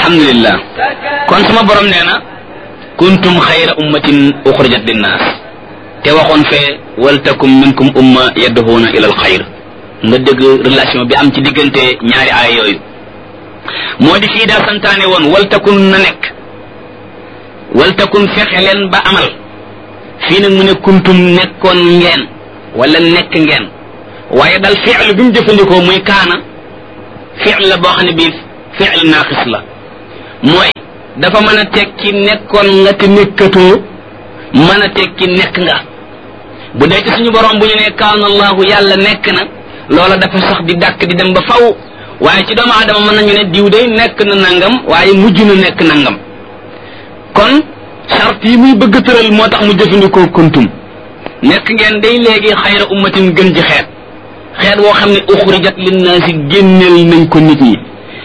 alhamdulillah kon sama borom nee na kuntum xayra ummatin uxrijat linnaas te waxoon fee waltakum minkum umma yadduhuuna ila alxayr nga dégg relation bi am ci diggante ñaari aaya yooyu moo di fii daa santaane woon waltakun na nekk waltakun fexe leen ba amal fii nag mu ne kuntum nekkoon ngeen wala nekk ngeen waaye dal fi'l bi mu jëfandikoo muy kaana fi'l la boo xam ne bii fi'l naaqis la mooy dafa mën a tekki nekkoon nga te nekkatoo mën a tekki nekk nga bu dee ci suñu borom bu ñu ne kaana allahu yàlla nekk na loola dafa sax di dàkk di dem ba faw waaye ci doomu aadama mën nañu ne diw day nekk na nangam waaye mujj na nekk nangam kon charte yi muy bëgg tëral moo tax mu jëfandikoo kuntum nekk ngeen day léegi xayra ummatin gën ci xeet xeet woo xam ne uxrijat linnaasi génneel nañ ko nit ñi